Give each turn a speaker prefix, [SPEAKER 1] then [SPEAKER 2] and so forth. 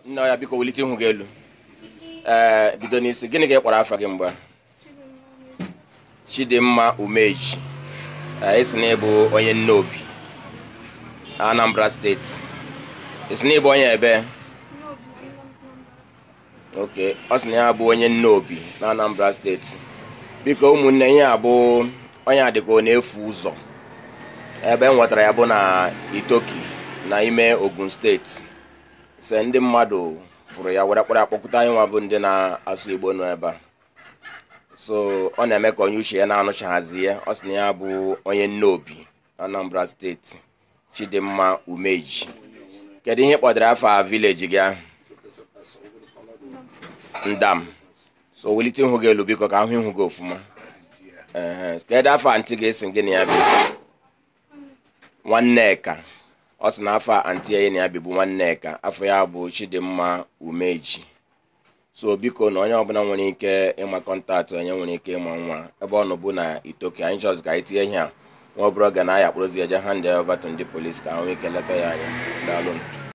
[SPEAKER 1] nna ya biko welite ihu gị elu ee bido n'isi gịnị ka ị kpọrọ afa gị mgbe chidimma umeji ee isi na ịbụ onye nnobi anambra steeti isi na ịbụ onye ebe oke ọ sị na ya bụ onye nnobi na anambra steeti biko ụmụnne ya abụ onye adịka ọ na-efu ụzọ ebe m nwetara ya bụ na itoki na ime ogun steeti se ndị mmadụ fụrụ ya were kpọrọ akpọkụta anyị nwa bụ ndị na-asụ igbo nọ ebe a so ọ na-eme ka onye uche ya na-anụchaghazi ya ọ sị na ya bụ onye nnobi anambra steeti chidimma umeji kedu ihe kpọdara afọ a vileji gị ahụ ndam so welite ihu gị elu biko ka ahụ ihu gị ofụma ee kedu afọ antị ga-esi gị na ya bi nwanneka ọ sị na afọ antị ya na ya bi bụ nwanneka afọ ya bụ chidimma umeji so biko na onye ọbụla nwere ike ịma kọntaktị onye nwere ike ịma nwa ebe ọ nọ bụ na itoki anyị chọrọ ka anyị tinye ihe a nwa ọbụrụ oge na aya kpụrụzi eje hand over to ndị polis ka ahụ ike leta ya anya daalụ